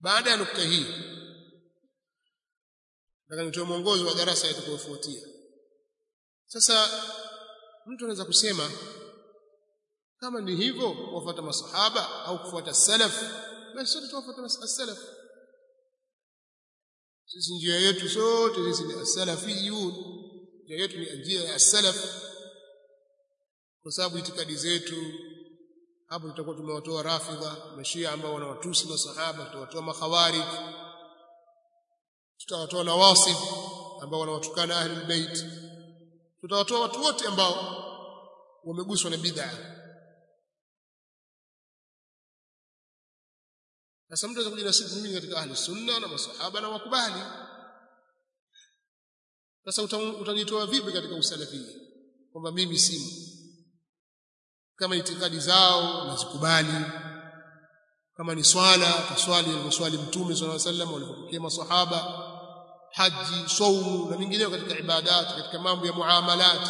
baada ya nukta hii nataka nitoe mwongozo wa darasa itakayofuatia sasa mtu anaweza kusema kama ni hivyo kuwafuata masahaba au kufuata salaf basi sote tuwafuata salaf sisi njia yetu sote sisi ni salafiyun njia yetu ni njia ya salaf kwa sababu itikadi zetu hapo tutakuwa tumewatoa rafidha mashia ambao wanawatusi masahaba tutawatoa makhawarij tutawatoa nawasib ambao wanawatukana ahli albayt tutawatoa watu wote ambao wameguswa na bid'a sasa mtu anaweza kujinasibu mimi katika ahli sunna na masahaba na wakubali sasa utanitoa vipi katika usalafia kwamba mimi simu kama itikadi zao nazikubali kama ni swala taswali alivyoswali mtume swalla sallam walivyopokea masahaba haji saumu na mingineyo katika ibadati katika mambo ya muamalat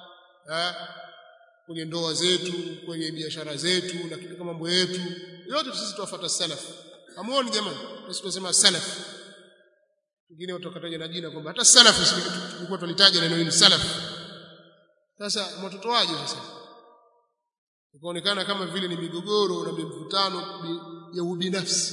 kwenye ndoa zetu kwenye biashara zetu na katika mambo yetu yote sisi tuwafuata salaf amuoni jamani sisi tunasema salaf wengine watakataja na jina kwamba hata salaf tulikuwa tulitaja neno hili salaf sasa mwatotoaje sasa ikaonekana kama vile ni migogoro na mivutano ya ubinafsi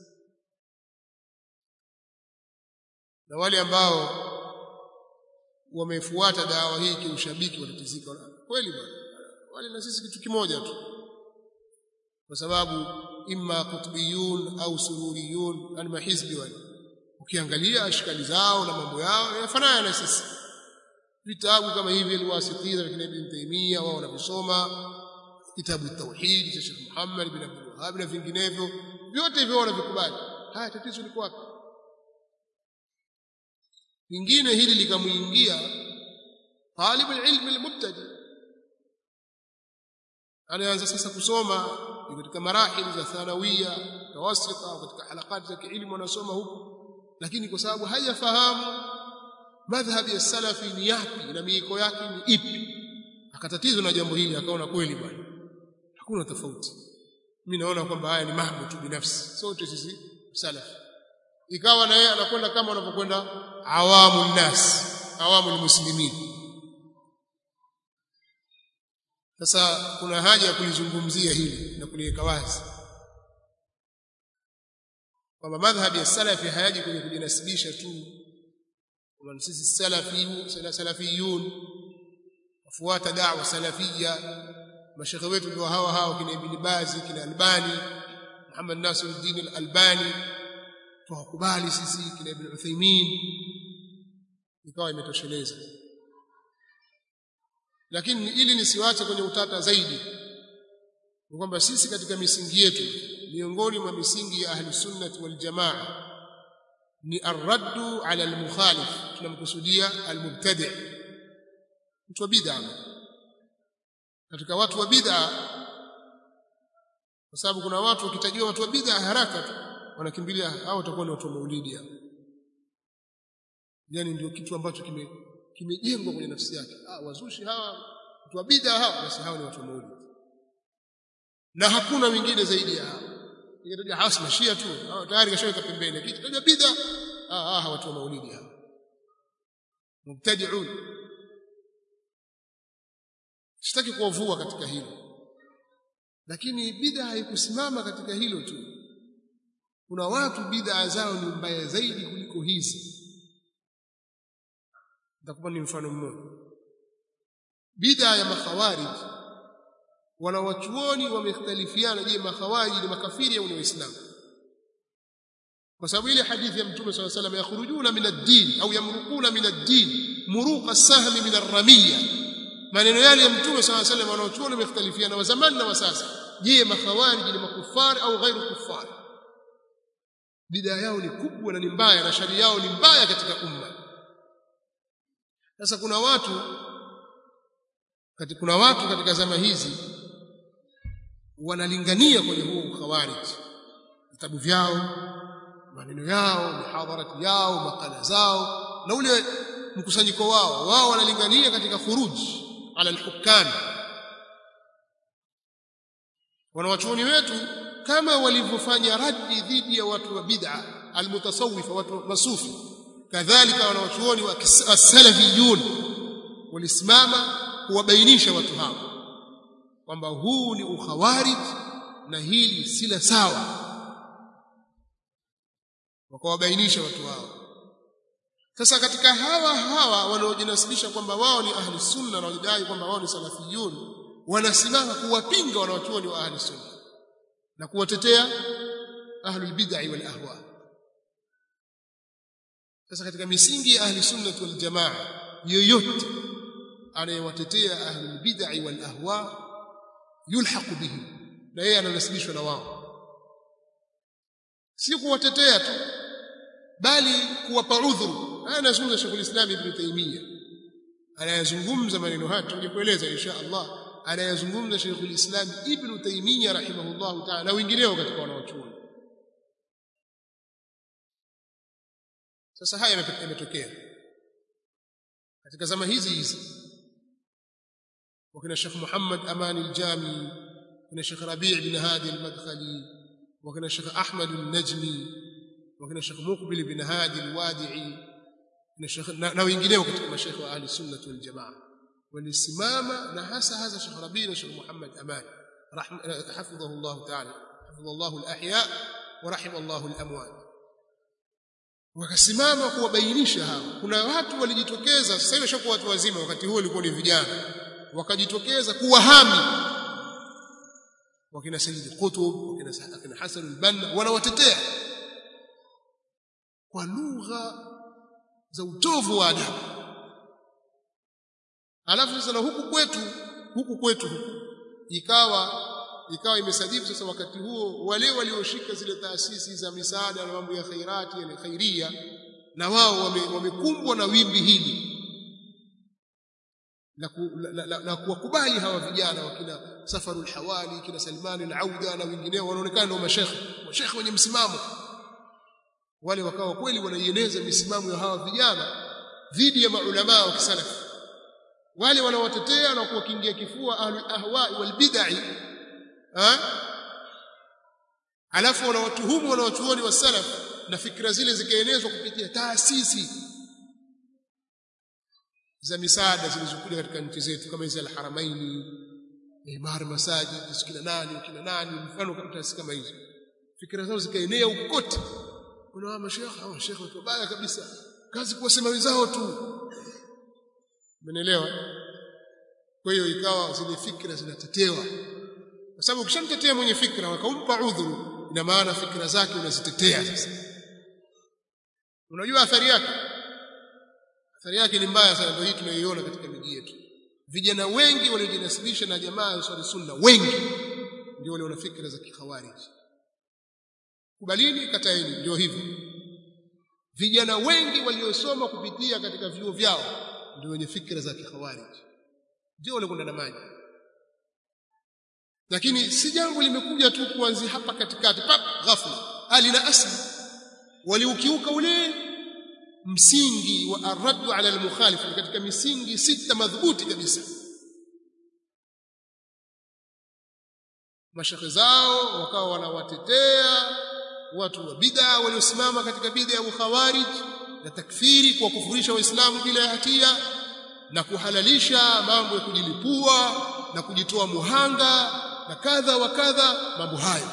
na wale ambao wamefuata dawa hii kiushabiki watatizika kweli bwana wale na sisi kitu kimoja tu kwa sababu imma kutubiyun au sururiyun yani mahizbi wale ukiangalia ashkali zao na mambo yao yanafanana na sisi vitabu kama hivi alwasitira vya Ibn Taymiyyah wao wanavisoma kitabu tauhid cha Sheikh Muhammad bin Abdul Wahhab na vinginevyo vyote hivyo wanavikubali haya tatizo liko wapi lingine hili likamuingia talib alilm almubtadi anaanza sasa kusoma katika marahili za thanawia tawasita katika halakati za kielimu anasoma huku lakini kwa sababu hajafahamu madhhabi ya salafi ni yapi na miiko yake ni ipi akatatizwa na jambo hili akaona kweli bwana hakuna tofauti mimi naona kwamba haya ni mambo tu binafsi sote sisi salafi ikawa na yeye anakwenda kama wanavyokwenda awamu nas awamu muslimin sasa kuna haja ya kulizungumzia hili na kuliweka wazi kwamba madhhabi ya salafi hayaji kwenye kujinasibisha tu kwamba sisi salafi salafiyun wafuata da'wa salafia mashekhe wetu ndio hawa hawa kina Ibn Bazi kina Albani Muhammad Nasiruddin Al-Albani tuwakubali sisi kina Ibn Uthaymeen ikawa imetosheleza lakini ili nisiwache kwenye utata zaidi ni kwamba sisi katika misingi yetu miongoni mwa misingi ya ahli sunnah wal jamaa ni arraddu ala al-mukhalif tunamkusudia al-mubtadi' mtu wa bid'a katika watu wa bid'a kwa sababu kuna watu wakitajiwa watu wa bid'a haraka tu wanakimbilia hao watakuwa ni watu wa maulidi hao yani ndio kitu ambacho kime kimejengwa kwenye nafsi yake ah wazushi hawa watu wa bid'a hawa basi hao ni watu wa maulidi na hakuna wengine zaidi ya hao ikitaja hasma shia tu hao tayari kashaweka pembeni ikitaja bid'a ah ah watu wa maulidi hao mubtadi'un sitaki kuwavua katika hilo lakini bid'a haikusimama katika hilo tu kuna watu bid'a zao ni mbaya zaidi kuliko hizi nitakupa ni mfano mmoja bid'a ya makhawarij wanawachuoni wamekhtalifiana je makhawarij ni makafiri au ni waislamu kwa sababu ile hadithi ya mtume swalla salam yakhrujuna min ad-din au yamruquna min ad-din muruqa as-sahmi min ar-ramiyya maneno yale ya mtume swalla salam wanaochuoni wamekhtalifiana wa zamani na wa sasa je makhawarij ni makufari au ghairu kufari bidaa yao ni kubwa na ni mbaya na shari yao ni mbaya katika umma sasa kuna watu kati kuna watu katika zama hizi wanalingania kwenye huo ukhawarij vitabu vyao maneno yao mihadharati yao makala zao na ule mkusanyiko wao wao wanalingania katika khuruj ala alhukam wanawachuoni wetu kama walivyofanya raddi dhidi ya watu wa bid'a almutasawwifa watu masufi kadhalika wanawachuoni wa salafiyun walisimama kuwabainisha watu hao kwamba huu ni ukhawarij na hili si la sawa wakawabainisha watu hao sasa katika hawa hawa wanaojinasibisha kwamba wao ni ahli sunna na wajidai kwamba wao ni salafiyun wanasimama kuwapinga wanawachuoni wa ahli sunna na kuwatetea ahlul bid'ah wal ahwa sasa katika misingi ya ahli sunna wal jamaa yoyote anayewatetea ahlul bid'ah wal ahwa yulhaqu bihi na yeye ananasibishwa na wao si kuwatetea tu bali kuwapa udhuru haya anazungumza Sheikh al-Islam Ibn Taymiyyah anayazungumza maneno haya tungekueleza insha Allah anayazungumza Sheikh al-Islam Ibn Taymiyyah rahimahullah ta'ala na wengineo katika wanaochuoni sasa haya yametokea katika zama hizi hizi wakina Sheikh Muhammad Amani al-Jami wakina Sheikh Rabi' ibn Hadi al-Madkhali wakina Sheikh Ahmad al-Najmi wakina Sheikh Muqbil ibn Hadi al-Wadi'i na Sheikh na wengineo katika mashaikh wa ahli sunna wal jamaa walisimama na hasa hasa Sheikh Rabi' na Sheikh Muhammad Amani hafidhahu Allah ta'ala hafidha Allah al-ahya wa rahima Allah al-amwat wakasimama kuwabainisha hao kuna watu walijitokeza sasa hivi shakuwa watu wazima wakati huo walikuwa ni vijana wakajitokeza kuwahami wakina Sayyid Qutb wakina wakina Hasan al-Banna wanawatetea kwa lugha za utovu wa adabu alafu sasa na huku kwetu huku kwetu huku ikawa ikawa imesadifu sasa wakati huo wale walioshika zile taasisi za misaada na mambo ya khairati ya khairia na wao wamekumbwa wame na wimbi hili na, ku, la, la, la kuwakubali hawa vijana wakina Safarul Hawali kina Salman al-Auda na wengineo wanaonekana ndio mashekhe mashekhe wenye msimamo wale wakawa kweli wanaieneza misimamo ya hawa vijana dhidi ya maulama wa kisalafi wale wanaowatetea na kuwakingia kifua ahlul ahwa wal bid'ah alafu wanawatuhumu wanawachuoni wa salaf na fikra zile zikaenezwa kupitia taasisi za misaada zilizokuja katika nchi zetu kama hizi al-Haramaini imar masajid sikina nani kina nani mfano kama taasisi kama hizo fikra zao zikaenea ukote kuna wa mashekhe au shekhe watu baya kabisa kazi kuwasema wenzao tu umeelewa kwa hiyo ikawa zile fikra zinatetewa kwa sababu ukishamtetea mwenye fikra wakampa udhuru ina maana fikra zake unazitetea sasa unajua athari yake athari yake ni mbaya sana ndio hii tunayoiona katika miji yetu vijana wengi waliojinasibisha na jamaa ya swali sunna wengi ndio wale wana fikra za kikhawarij kubalini kataeni ndio hivyo vijana wengi waliosoma kupitia katika vyuo vyao ndio wenye fikra za kikhawarij ndio wale kwenda na maji lakini si jambo limekuja tu kuanzia hapa katikati pap ghafla hali na asli waliukiuka ule msingi wa arraddu ala almukhalif katika misingi sita madhubuti kabisa mashekhe zao wakawa wanawatetea watu wa bid'a waliosimama katika bid'a ya ukhawarij na takfiri kwa kufurisha waislamu bila hatia na kuhalalisha mambo ya kujilipua na kujitoa muhanga na kadha wa kadha mambo hayo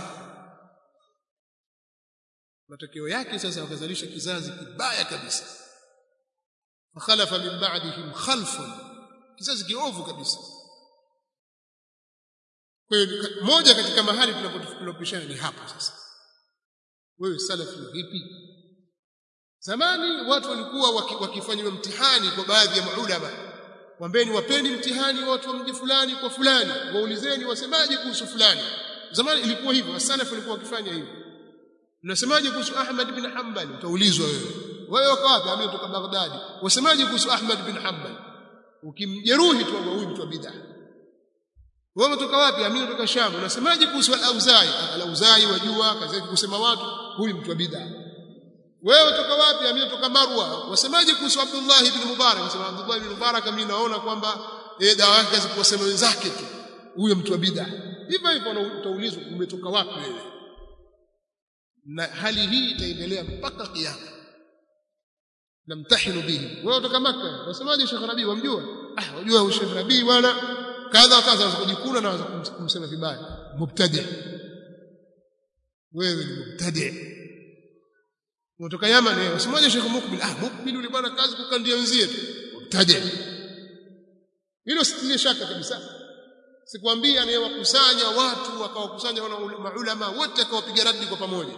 matokeo yake sasa wakazalisha kizazi kibaya kabisa fakhalafa min ba'dihim khalfun kizazi kiovu kabisa kwa hiyo moja katika mahali tunapopishana ni hapa sasa wewe salafi vipi zamani watu walikuwa wakifanywa mtihani kwa baadhi ya maulama wambeni wapeni mtihani watu wa mji fulani kwa fulani waulizeni wasemaje kuhusu fulani zamani ilikuwa hivyo wasalafu walikuwa wakifanya hivyo unasemaje kuhusu Ahmad bin Hanbal utaulizwa wewe wewe uko wapi mimi kutoka Baghdad wasemaje kuhusu Ahmad bin Hanbal ukimjeruhi tu huyu mtu wa bid'ah wewe umetoka wapi mimi kutoka Sham unasemaje kuhusu al-Auzai al-Auzai wajua kazi yake kusema watu huyu mtu wa bid'ah wewe toka wapi mimi kutoka Marwa wasemaje kuhusu Abdullah ibn Mubarak nasema Abdullah ibn Mubarak mimi naona kwamba eh dawa yake kusema wenzake tu huyo mtu wa bid'ah hivyo hivyo utaulizwa umetoka wapi wewe na hali hii itaendelea mpaka kiyama namtahinu bihi wewe kutoka Makka wasemaje Sheikh Rabi wamjua ah wajua Sheikh Rabi bwana kadha kadha waza kujikuna na waza kumsema vibaya mubtadi wewe ni mubtadi kutoka Yaman wewe wasemaje Sheikh Mukbil ah Mukbil yule bwana kazi kukandia wenzie tu mubtadi hilo sitilie shaka kabisa sikwambia anayewakusanya watu akawakusanya wana maulama wote akawapiga radi kwa pamoja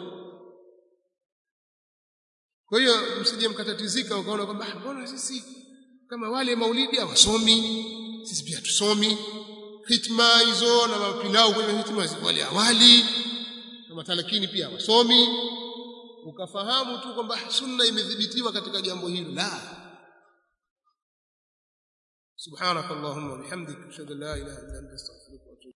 kwa hiyo msije mkatatizika ukaona kwamba mbona sisi kama wale maulidi hawasomi sisi pia tusomi hitma hizo na mapilau kwenye hitma wale awali na matalakini pia hawasomi ukafahamu tu kwamba sunna imedhibitiwa katika jambo hilo la سبحانك اللهم وبحمدك اشهد ان لا اله الا انت استغفرك